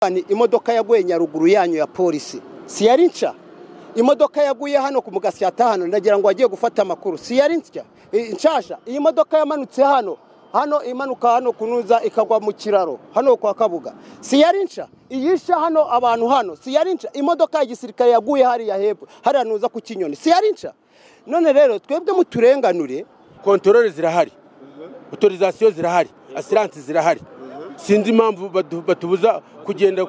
yerekana imodoka yaguye nyaruguru yanyu ya polisi si yari nshya imodoka yaguye hano ku mugasi yatahano ndagira ngo wagiye gufata amakuru si yari nshya nshasha iyi modoka yamanutse hano hano imanuka hano kunuza ikagwa mu kiraro hano kwa kabuga si yari nshya iyisha hano abantu hano si yari nshya imodoka ya gisirikare yaguye hariya hepfo hariya nuza ku kinyoni si yari nshya none rero twebwe muturenganure kontorore zirahari otorizasiyo zirahari asiranse zirahari sinzi impamvu batubuza kugenda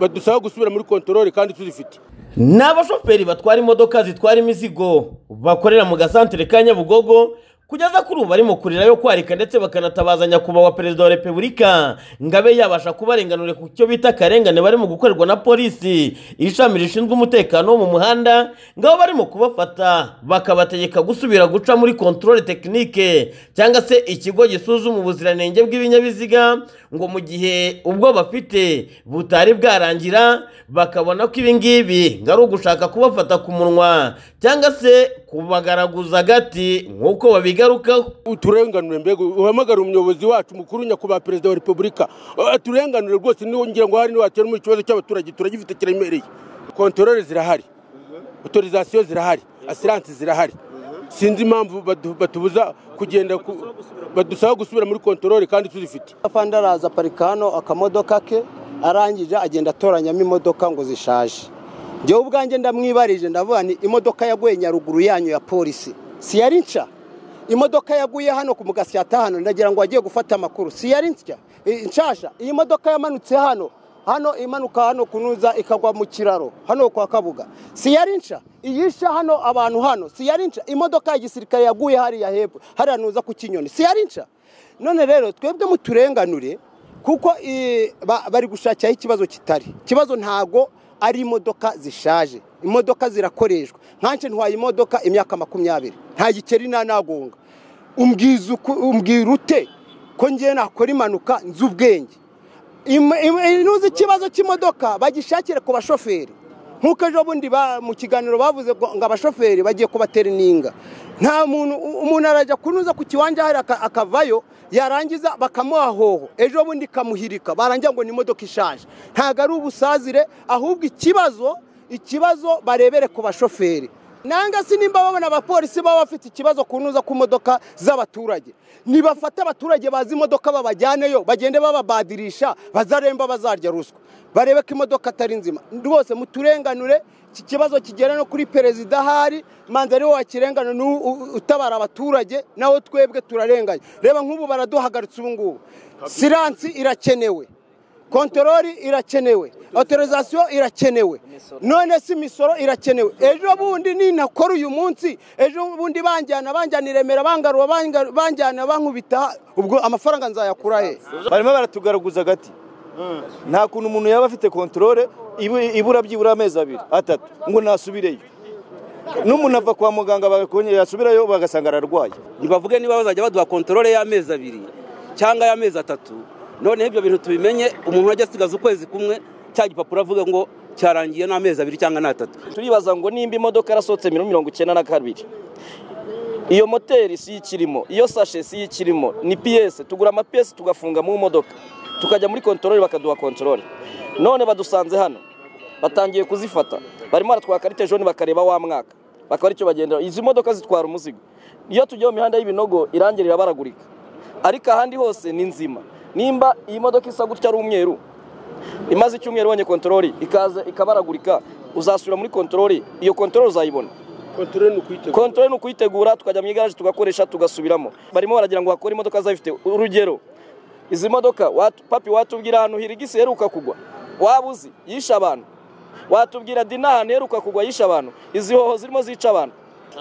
badusaba gusubira muri kontorore kandi tuzifite ni abashoferi batwara imodoka zitwara imizigo bakorera mu gasantere ka nyabugogo kugeza kuri ubu barimo kurira yo kwarika ndetse bakanatabaza nyakubahwa perezida wa repubulika ngo abe yabasha kubarenganura ku cyo bita akarengane barimo gukorerwa na polisi ishami rishinzwe umutekano wo mu muhanda ngabo barimo kubafata bakabategeka gusubira guca muri kontorore tekinike cyangwa se ikigo gisuzuma ubuziranenge bw'ibinyabiziga ngo mu gihe ubwo bafite butari bwarangira bakabona ko ibi ngibi ngo ari ugushaka kubafata ku munwa cyangwa se kubagaraguza agati nk'uko babiga uturenganure mbega uhamagare umuyobozi wacu mukuru nyakubahwa perezida wa repubulika aturenganure rwose niwo ngira ngo hari niwatera mu kibazo cy'abaturage turagifite kiremereye kontorore zirahari otorizasiyo zirahari asiranse zirahari sinzi impamvu batubuza kugenda badusaba gusubira muri kontorore kandi tuzifite afande araza aparika hano akamodoka ke arangije agenda atoranyamo imodoka ngo zishaje njyewe ubwanjye ndamwibarije ndavuga ni imodoka yaguye nyaruguru yanyu ya polisi si yari nshya imodoka yaguye hano ku mugasi yatahano ndagira ngo wagiye gufata amakuru si yari nshya nshasha iyi modoka yamanutse hano hano imanuka hano kunuza ikagwa mu kiraro hano kwa kabuga si yari nshya iyisha hano abantu hano si yari nshya imodoka ya gisirikare yaguye hariya hepfo hariya nuza ku kinyoni si yari nshya none rero twebwe muturenganure kuko bari gushakiraho ikibazo kitari ikibazo ntago ari imodoka zishaje imodoka zirakoreshwa nkanshi ntwaye imodoka imyaka makumyabiri nta gikeri nta nagonga umbwira ute ko ngewe nakora impanuka nzi ubwenge ntuzi ikibazo cy'imodoka bagishakire ku bashoferi nk'uko ejo bundi mu kiganiro bavuze ngo abashoferi bagiye kubatera ininga nta muntu umuntu arajya kunuza ku kiwanja hari akavayo yarangiza bakamuha hoho ejo bundi ikamuhirika barangira ngo ni imodoka ishaje ntabwo ari ubusazire ahubwo ikibazo ikibazo barebere ku bashoferi nanga si nimba babona abapolisi baba bafite ikibazo ku ntuza ku modoka z'abaturage nibafate abaturage bazi imodoka babajyaneyo bagende bababadirisha bazaremba bazarya ruswa barebe ko imodoka atari nzima rwose muturenganure iki kibazo kigera no kuri perezida ahari manza ariwe wakirengana utabara abaturage nawe twebwe turarenganya reba nk'ubu baraduhagaritse ubu ngubu siransi irakenewe kontorori irakenewe otorizasiyo irakenewe none si imisoro irakenewe ejo bundi ninakora uyu munsi ejo bundi banjyana banjyana iremera bangaruba banjyana bankubita ubwo amafaranga nzayakura he barimo baratugaraguza agati nta kuntu umuntu yaba afite kontorore ibura byibura amezi abiri atatu ngo nasubireyo n'umuntu ava kwa muganga yasubirayo bagasanga ararwaye ntibavuge niba bazajya baduha kontorore y'amezi abiri cyangwa y'amezi atatu noneho ibyo bintu tubimenye umuntu ajya asigaza ukwezi kumwe cya gipapuro avuga ngo cyarangiye n'amezi abiri cyangwa n'atatu turibaza ngo nimba imodoka yarasohotse mirongo icyenda na kabiri iyo moteri si ikirimo iyo sashe si ikirimo ni piyese tugura amapiyese tugafunga mu modoka tukajya muri kontorore bakaduha kontorore none badusanze hano batangiye kuzifata barimo baratwara karite joni bakareba wa mwaka bakaba aricyo bagenda izi modoka zitwara umuzigo iyo tugiye mu mihanda y'ibinogo irangira irabaragurika ariko ahandi hose ni nzima nimba iyi modoka isa gutya ari umweru imaze icyumweru ubonye kontorori ikaza ikabaragurika uzasubira muri kontorori iyo kontorori uzayibona kontorori ni ukuyitegura tukajya mu igaraje tugakoresha tugasubiramo barimo baragira ngo hakore imodoka zifite urugero izi modoka papi watubwira ahantu hirigisi heruka kugwa waba uzi yishe abantu watubwira dina ahantu heruka kugwa yishe abantu izi hoho zirimo zica abantu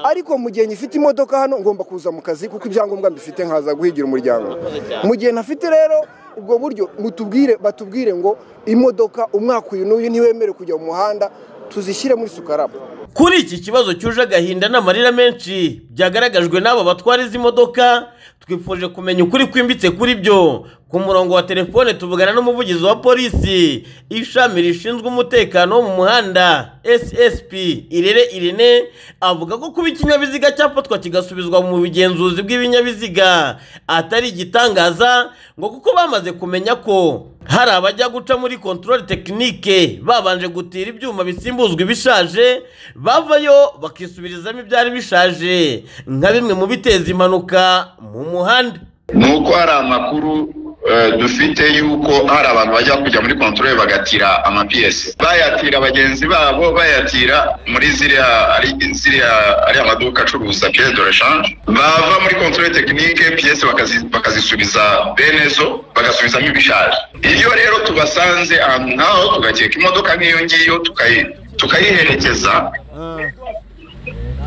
ariko mu gihe nyifite imodoka hano ngomba kuza mu kazi kuko ibyangombwa mbifite nkaza guhigira umuryango mu gihe ntafite rero ubwo buryo mutubwire batubwire ngo imodoka umwaka uyu n'uyu ntiwemerewe kujya mu muhanda tuzishyire muri sukaraba kuri iki kibazo cyuje agahinda n'amarira menshi byagaragajwe n'aba batwara izi modoka twifuje kumenya ukuri kwimbitse kuri byo ku murongo wa telefone tuvugana n'umuvugizi wa polisi ishami rishinzwe umutekano wo mu muhanda ssp irere irene avuga ko kuba ikinyabiziga cyafatwa kigasubizwa mu bugenzuzi bw'ibinyabiziga atari igitangaza ngo kuko bamaze kumenya ko hari abajya guca muri kontorore tekinike babanje gutira ibyuma bisimbuzwa ibishaje bavayo bakisubirizamo ibyari bishaje nka bimwe mu biteza impanuka mu muhanda ni uko hari amakuru eh, dufite yuko hari abantu bajya kujya muri kontorore bagatira amapiyesi bayatira bagenzi babo bayatira muri ziriya ari ziriya ari amaduka acuruza piyesi de reshanje bava muri kontorore tekinike piyesi bakazi- bakazisubiza benezo bagasubizamo ibishaje iyo rero tubasanze ahantu nk'aho tugakeka imodoka nk'iyo ngiyo tukayi- tukayiherekeza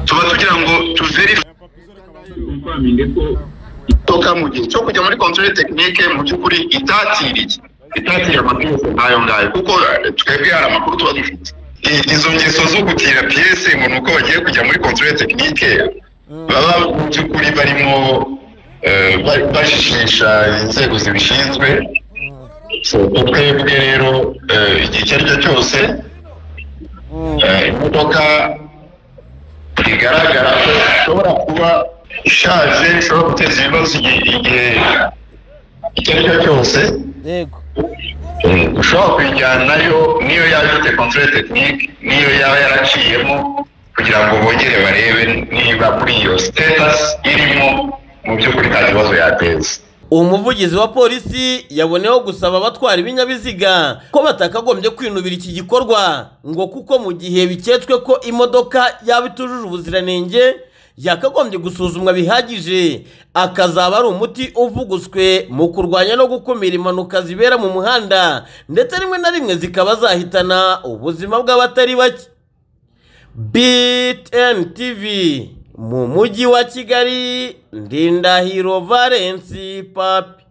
tuba tugira ngo tuverife imodoka mu gihe cyo kujya muri kontorore tekinike mu by'ukuri itatiriye itatira amapiyese nk'ayo ngayo kuko eh, twebwe hari amakuru tuba dufite I- izo ngeso zo gutira piyese ngo ni uko bagiye kujya muri kontorore tekinike baba mu by'ukuri barimo eh, ba- bajijisha inzego zibishinzwe So, twebwe rero eh, igihe icyo ari cyo cyose eh, imodoka bigaragara ko ishobora kuba ishaje ishobora guteza ibibazo igihe igihe icyo ari cyo cyose yego Eh, ushobora kuyijyanayo niyo yaba ifite kontrole tekinike niyo yaba yaraciyemo kugira ngo bongere barebe niba muri iyo sitetasi irimo mu by'ukuri nta kibazo yateza umuvugizi wa polisi yaboneyeho gusaba abatwara ibinyabiziga ko batakagombye kwinubira iki gikorwa ngo kuko mu gihe biketswe ko imodoka yaba itujuje ubuziranenge yakagombye gusuzumwa bihagije akazaba ari umuti uvuguswe mu kurwanya no gukumira impanuka zibera mu muhanda ndetse rimwe na rimwe zikaba zahitana ubuzima bw'abatari bake BTN TV mu mujyi wa Kigali Ndindahiro Valence Papi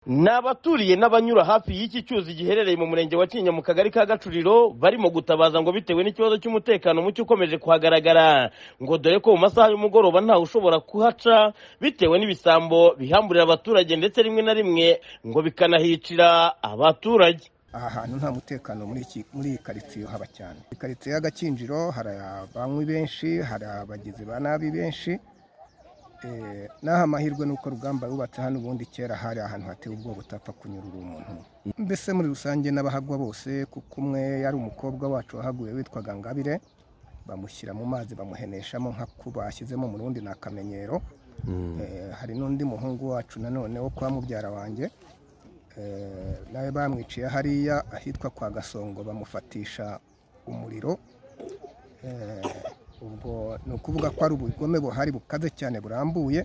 ni abaturiye n'abanyura hafi y'iki cyuzi giherereye mu murenge wa Kinyinya mu kagari ka Gacuriro barimo gutabaza ngo bitewe n'ikibazo cy'umutekano muke ukomeje kuhagaragara ngo dore ko mu masaha y'umugoroba ntawe ushobora kuhaca bitewe n'ibisambo bihamburira abaturage ndetse rimwe na rimwe ngo bikanahicira abaturage aha hantu nta mutekano muri iki muri iyi karitsiye haba cyane iyi karitsiye y'agakinjiro hari abanywi benshi hari abagizi ba nabi benshi Eh, n'aha amahirwe ni uko rugamba rubatse hano ubundi kera hari ahantu hateye ubwoba utapfa kunyurura umuntu mbese muri rusange n'abahagwa bose kuko umwe yari umukobwa wacu wahaguye witwaga ngabire bamushyira mu mazi bamuheneshamo nk'ako bashyizemo mu rundi ni akamenyero Eh, hari n'undi muhungu wacu nanone wo kwa mubyara wanjye Eh, nawe bamwiciye hariya ahitwa kwa gasongo bamufatisha umuriro Eh, ubwo ni ukuvuga ko ari ubugome buhari bukaze cyane burambuye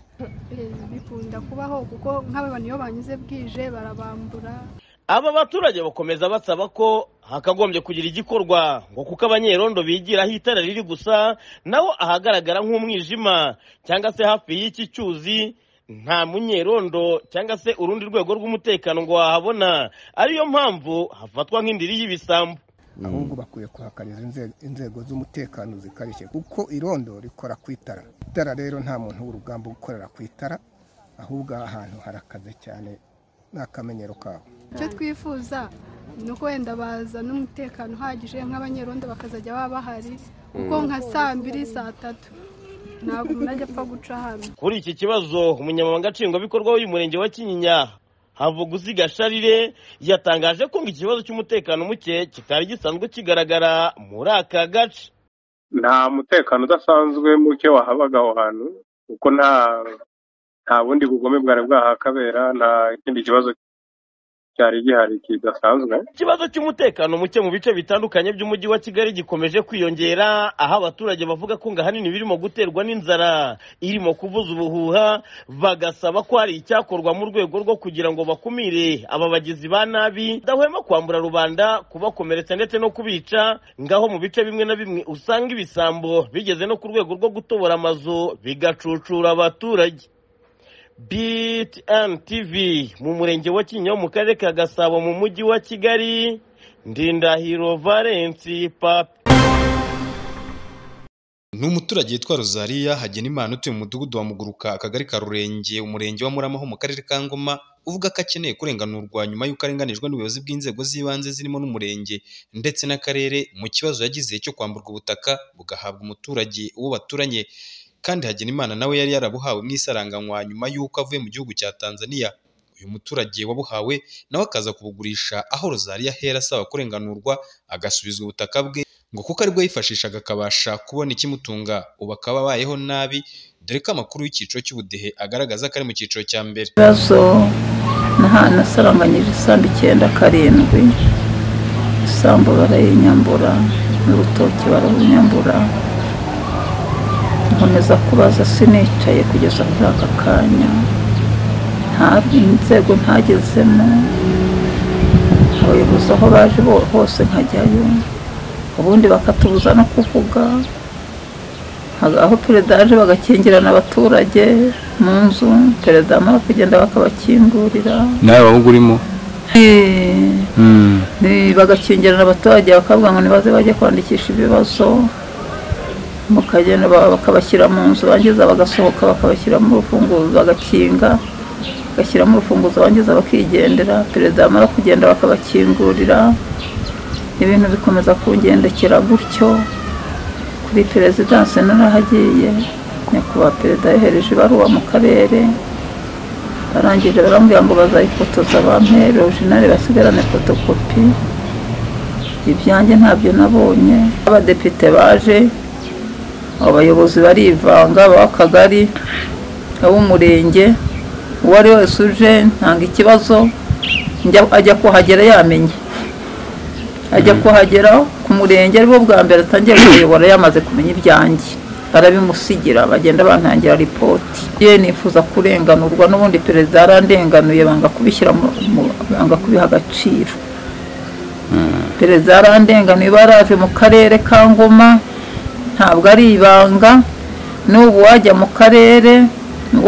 bikunda kubaho kuko nk'aba bantu iyo banyuze bwije barabambura aba baturage bakomeza basaba ko hakagombye kugira igikorwa ngo kuko abanyerondo bigiraho itara riri gusa naho ahagaragara nk'umwijima cyangwa se hafi y'iki cyuzi nta munyerondo cyangwa se urundi rwego rw'umutekano ngo wahabona ariyo mpamvu hafatwa nk'indiri y'ibisambu ahubwo bakwiye kuhakariza inze- inzego z'umutekano zikarishye kuko irondo rikora ku itara itara rero nta muntu w'urugamba ukorera ku itara ahubwo aha hantu harakaze cyane ni akamenyero kaho icyo twifuza ni uko wenda bazana umutekano uhagije nk'abanyerondo bakazajya baba bahari kuko nka saa mbiri saa tatu ntabwo umuntu ajya apfa guca hano kuri iki kibazo umunyamabanga nshingwabikorwa w'uyu murenge wa kinyinya havuguziga sharire yatangaje ko ngo ikibazo cy'umutekano muke kitari gisanzwe kigaragara muri aka gace nta mutekano udasanzwe muke wahabaga aho hantu kuko nta nta bundi bugome bwari bwahakabera nta kindi kibazo cyari gihari kidasanzwe ikibazo cy'umutekano muke mu bice bitandukanye by'umujyi wa kigali gikomeje kwiyongera aho abaturage bavuga ko ngo ahanini birimo guterwa n'inzara irimo kuvuza ubuhuha bagasaba ko hari icyakorwa mu rwego rwo kugira ngo bakumire aba bagizi ba nabi badahwema kwambura rubanda kubakomeretsa ndetse no kubica ngaho mu bice bimwe na bimwe usanga ibisambo bigeze no ku rwego rwo gutobora amazu bigacucura abaturage BTN TV mu murenge wa Kinyinya wo mu karere ka Gasabo mu mujyi wa Kigali ndindahiro valensi papi ni umuturage witwa rozariya hagenimana utuye mu mudugudu wa muguruka akagari ka rurenge umurenge wa muramaho mu karere ka ngoma uvuga ko akeneye kurenganurwa nyuma y'uko arenganijwe n'ubuyobozi bw'inzego z'ibanze zirimo n'umurenge ndetse n'akarere mu kibazo yagize cyo kwamburwa ubutaka bugahabwa umuturage uwo baturanye kandi hagenimana nawe yari yarabuhawe mu isaranganywa nyuma y'uko avuye mu gihugu cya tanzania uyu muturage wabuhawe nawe akaza kubugurisha aho rozariya ahera asaba kurenganurwa agasubizwa ubutaka bwe ngo kuko aribwo yifashishaga akabasha kubona ikimutunga ubu akaba abayeho nabi dore ko amakuru y'icyiciro cy'ubudehe agaragaza ko ari mu cyiciro cya mbere ibibazo naha- nasaranganyije isambu icyenda karindwi isambu barayinyambura n'urutoki bararunyambura nkomeza kubaza sinicaye kugeza kuri aka kanya nta inzego ntagezemo abayobozi aho baje bo- hose nkajyayo ubundi bakatubuza no kuvuga aho perezida yaje bagakingirana abaturage mu nzu perezida amara kugenda bakabakingurira nawe waba urimo Eh, ni- bagakingirana abaturage bakavuga ngo nibaze bajye kwandikisha ibibazo mukagenda ba- bakabashyira mu nzu bangiza bagasohoka bakabashyiramo urufunguzo bagakinga bagashyiramo urufunguzo bangiza bakigendera perezida amara kugenda bakabakingurira ibintu bikomeza kungendekera gutyo kuri perezidansi narahagiye nyakubahwa perezida yohereje ibaruwa mu karere barangije barambwira ngo bazayifotoza bampe orojinali basigarane fotokopi ibyanjye ntabyo nabonye abadepite baje abayobozi barivanga ab'akagari ab'umurenge uwo ari wese uje ntanga ikibazo njya- ajya kuhagera yamenye ajya kuhagera ku murenge aribwo bwa mbere atangiye kuyobora yamaze kumenya ibyanjye barabimusigira bagenda bantangira ripoti ye nifuza kurenganurwa n'ubundi perezida yarandenganuye banga kubishyira mu mu- banga kubiha agaciro perezida yarandenganuye baraje mu karere ka ngoma ntabwo ari ibanga n'ubu wajya mu karere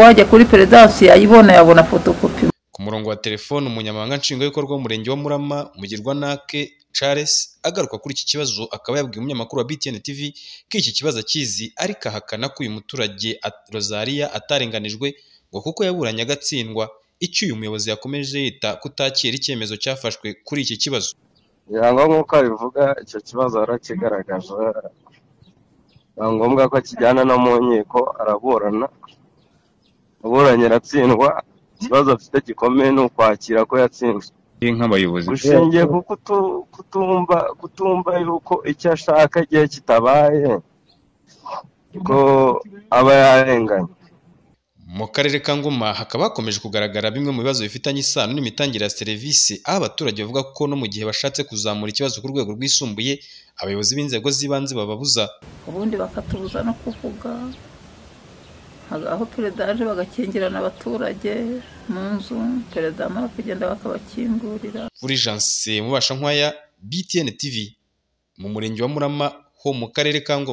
wajya kuri perezidansi yayibona yabona fotokopi ku murongo wa telefone umunyamabanga nshingwabikorwa w'umurenge wa murama mugirwanake charles agaruka kuri iki kibazo akaba yabwiye umunyamakuru wa btn tv ko iki kibazo akizi ariko ahakana ko uyu muturage at- rozariya atarenganijwe ngo kuko yaburanye agatsindwa icyo uyu muyobozi yakomeje yita kutakira icyemezo cyafashwe kuri iki kibazo ngo nk'uko abivuga icyo kibazo yarakigaragaje biba ngombwa ko akijyana no mu nkiko araburana aburanye aratsindwa ikibazo afite gikomeye ni ukwakira ko yatsinzwe nk'abayobozi gushingiye ku kutu- kutumva kutumva yuko icyo ashaka igihe kitabaye ko aba yarenganye mu karere ka ngoma hakaba hakomeje kugaragara bimwe mu bibazo bifitanye isano n'imitangire ya serivisi aho abaturage bavuga ko no mu gihe bashatse kuzamura ikibazo ku rwego rwisumbuye abayobozi b'inzego z'ibanze bababuza ubundi bakatubuza no kuvuga aho perezida yaje bagakingirana abaturage mu nzu perezida amara kugenda bakabakingurira kuri janse mubasha nkwaya btn tv mu murenge wa murama ho mu karere ka ngoma